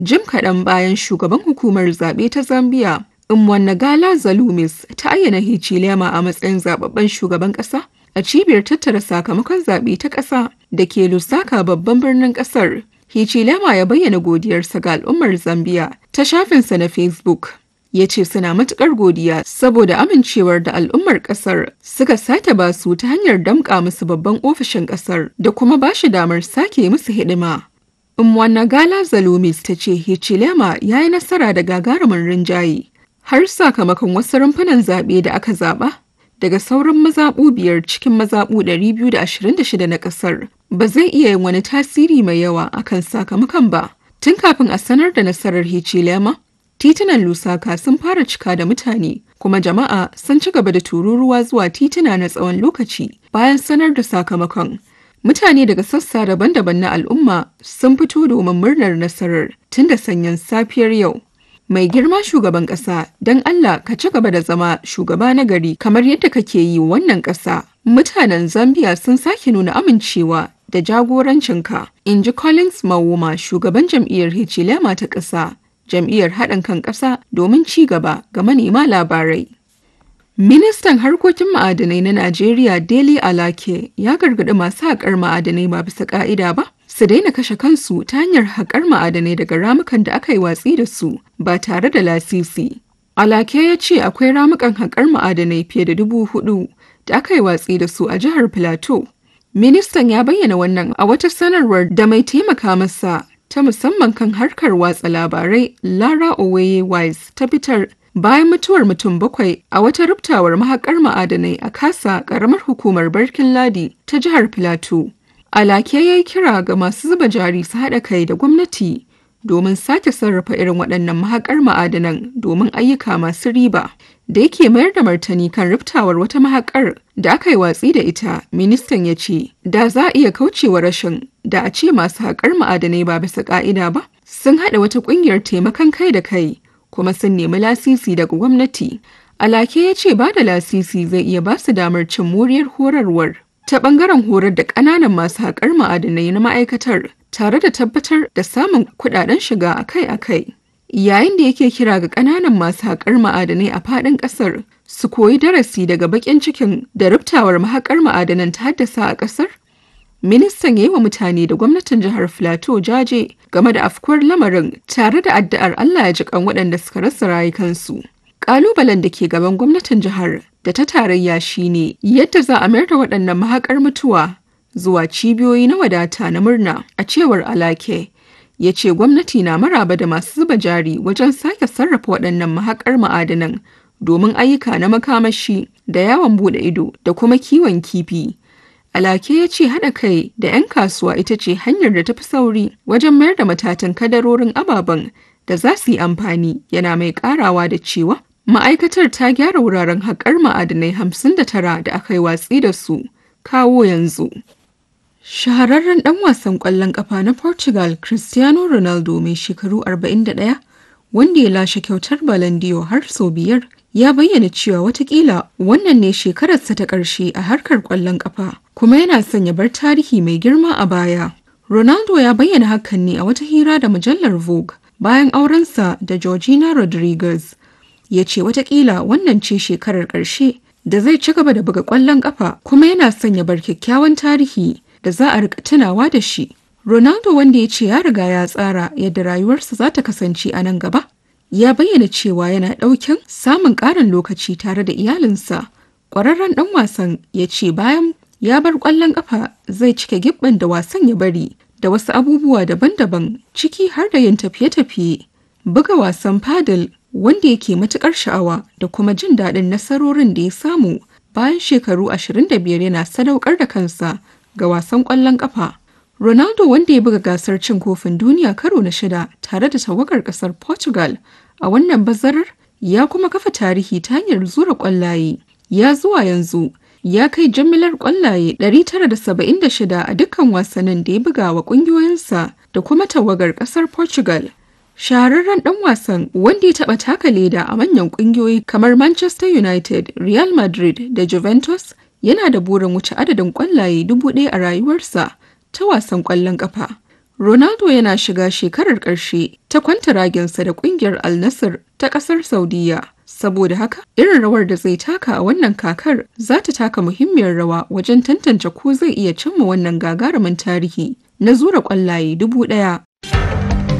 Jim kaɗan bayan shugaban hukumar zaɓe ta Zambia, Mwanagala Zalumis ta ayyana Hichilema a matsayin zababben shugaban ƙasa a cibiyar tattara sakamakon zaɓe ta ƙasa da ke Lusaka babban birnin ƙasar. Hichilema ya bayyana godiyarsa ga al'ummar Zambia ta shafinsa na Facebook. Ya ce suna matuƙar godiya saboda amincewar da al'ummar ƙasar suka sake basu ta hanyar damƙa musu babban ofishin ƙasar da kuma ba shi damar sake musu hidima. Mwanagala Zalumis ta ce Hichilema ya yi nasara da gagarumin rinjaye har sakamakon wasu rumfunan zaɓe da aka zaɓa daga sauran mazaɓu biyar cikin mazaɓu 226 na ƙasar ba zai iya yin wani tasiri mai yawa akan sakamakon ba. Tun kafin a sanar da nasarar Hichilema, titunan Lusaka sun fara cika da mutane kuma jama'a sun ci gaba da tururuwa zuwa tituna na tsawon lokaci bayan sanar da sakamakon. Mutane daga sassa daban-daban na al'umma sun fito domin murnar nasarar tun da sanyin safiyar yau. Mai girma shugaban ƙasa, don Allah ka ci gaba da zama shugaba na gari kamar yadda kake yi wannan ƙasa. Mutanen Zambia sun sake nuna amincewa da jagorancinka, in ji Collins Mawuma shugaban jam'iyyar Hichilema ta ƙasa, jam'iyyar haɗin kan ƙasa domin ci gaba ga manema labarai. Ministan harkokin ma'adanai na Najeriya Dele Alake ya gargaɗi masu haƙar ma'adanai ba bisa ƙa'ida ba su daina kashe kansu ta hanyar haƙar ma'adanai daga ramukan da aka yi watsi da su ba tare da lasisi. Alake ya ce akwai ramukan haƙar ma'adanai fiye da dubu hudu da aka yi watsi da su a jihar Plateau. Ministan ya bayyana wannan a wata sanarwar da mai taimaka masa ta musamman kan harkar watsa labarai Lara Oweye Wise ta fitar bayan mutuwar mutum bakwai a wata rubtawar mahaƙar ma'adanai a kasa ƙaramar hukumar Barkin Ladi ta jihar Plateau. Alake ya yi kira ga masu zuba jari su haɗa kai da gwamnati domin sake sarrafa irin waɗannan mahaƙar ma'adanan domin ayyuka masu riba. Da yake mayar da martani kan riftawar wata mahaƙar da aka yi watsi da ita, ministan ya ce, da za a iya kaucewa rashin da a ce masu haƙar ma'adanai ba bisa ƙa'ida ba, sun haɗa wata ƙungiyar taimakon kai da kai, kuma sun nemi lasisi daga gwamnati. Alake ya ce ba da lasisi zai iya ba su damar cin moriyar horarwar. ta bangaren horar da ƙananan masu haƙar ma'adanai na ma'aikatar tare da tabbatar da samun kuɗaɗen shiga akai-akai. Yayin da yake kira ga ƙananan masu haƙar ma'adanai a faɗin ƙasar su koyi darasi daga baƙin cikin da rubtawar mahaƙar ma'adanan ta haddasa a ƙasar, ministan ya yi wa mutane da gwamnatin jihar Filato jaje game da afkuwar lamarin tare da addu'ar Allah ya ji kan waɗanda suka rasa rayukansu. Ƙalubalen da ke gaban gwamnatin jihar da ta tarayya shine yadda za a mayar da waɗannan mahaƙar mutuwa zuwa cibiyoyi na wadata na murna a cewar alake ya ce gwamnati na maraba da masu zuba jari wajen sake sarrafa waɗannan mahaƙar ma'adanan domin ayyuka na makamashi da yawon buɗe ido da kuma kiwon kifi alake ya ce haɗa kai da 'yan kasuwa ita ce hanyar da ta fi sauri wajen mayar da matatan kadarorin ababen da za su yi amfani yana mai ƙarawa da cewa Ma'aikatar ta gyara wuraren haƙar ma'adanai 59 da aka yi watsi da su kawo yanzu. Shahararren ɗan wasan ƙwallon ƙafa na Portugal Cristiano Ronaldo mai shekaru 41 wanda ya lashe kyautar Ballon d'Or har sau biyar ya bayyana cewa watakila wannan ne shekararsa ta ƙarshe a harkar ƙwallon ƙafa kuma yana son ya bar tarihi mai girma a baya. Ronaldo ya bayyana hakan ne a wata hira da mujallar Vogue bayan aurensa da Georgina Rodriguez. ya ce watakila wannan ce shekarar ƙarshe da zai ci gaba da buga ƙwallon ƙafa kuma yana son ya bar kyakkyawan tarihi da za a rika tunawa da shi. Ronaldo wanda ya ce ya riga ya tsara yadda rayuwarsa za ta kasance a nan gaba. Ya bayyana cewa yana ɗaukin samun ƙarin lokaci tare da iyalinsa. Ƙwararren ɗan wasan ya ce bayan ya bar ƙwallon ƙafa zai cike gibban da wasan ya bari da wasu abubuwa daban-daban ciki har da yin tafiye-tafiye. Buga wasan padel wanda yake matukar sha'awa da kuma jin daɗin nasarorin da ya samu bayan shekaru 25 yana sadaukar da kansa ga wasan ƙwallon ƙafa. Ronaldo wanda ya buga gasar cin kofin duniya karo na shida tare da tawagar ƙasar Portugal a wannan bazarar ya kuma kafa tarihi ta hanyar zura ƙwallaye. Ya zuwa yanzu ya kai jimillar ƙwallaye 976 a dukkan wasannin da ya buga wa ƙungiyoyinsa da kuma tawagar ƙasar Portugal. shahararren dan wasan wanda ya taba taka leda a manyan kungiyoyi kamar Manchester United, Real Madrid da Juventus yana da burin wuce adadin kwallaye dubu ɗaya a rayuwarsa ta wasan kwallon kafa. Ronaldo yana shiga shekarar ƙarshe ta kwantaraginsa da ƙungiyar Al Nassr ta ƙasar Saudiya. Saboda haka, irin rawar da zai taka a wannan kakar za ta taka muhimmiyar rawa wajen tantance ko zai iya cimma wannan gagarumin tarihi na zura ƙwallaye dubu ɗaya.